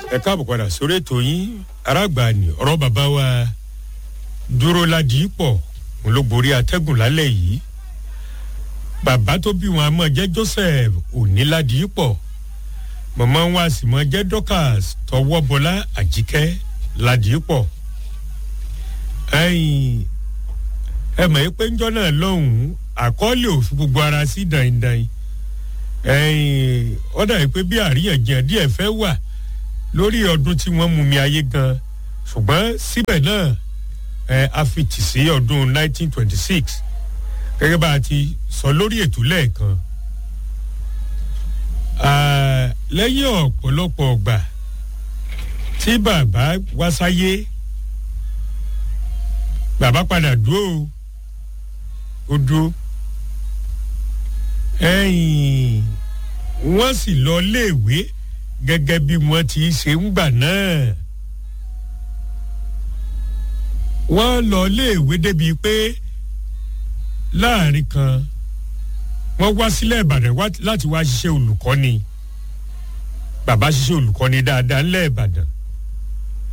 ẹ káàbọ̀ padà sórí ètò yín aráàgbà ni ọ̀rọ̀ bàbá wa dúró ládìí pọ̀ òun ló borí atẹ́gùn lálẹ́ yìí bàbá tó bí wọn a mọ̀ jẹ́ joseph òní ládìí pọ̀ mọ̀mọ́ wọn a sì mọ̀ jẹ́ dorcas tọwọ́ bọlá àjíkẹ́ ládìí pọ̀ ẹ̀yìn ẹ mọ̀ yí pé ńjọ́ náà lọ́hùn-ún àkọọ́lẹ̀ òfin gbogbo ara sí dandan ẹ̀yìn ọ̀dà yìí pé bí àríyànjiyàn díẹ̀ fẹ́ wà lórí ọdún tí wọ́n mú mi ayé gan ṣùgbọ́n síbẹ̀ náà ẹ a fi tì sí ọdún 1926 gẹ́gẹ́ bá a ti sọ lórí ètò lẹ́ẹ̀kan lẹ́yìn ọ̀pọ̀lọpọ̀ ọgbà tí bàbá wá sáyé bàbá padà dúró ó dúró ẹ̀yìn wọ́n sì lọ léèwé gẹ́gẹ́ bí wọ́n ti ṣe ń gbà náà. wọ́n lọ léèwé débi pé láàrin kan wọ́n wá sílẹ̀ ìbàdàn láti wá ṣiṣẹ́ olùkọ́ni bàbá ṣiṣẹ́ olùkọ́ni dáadáa ńlẹ̀ ìbàdàn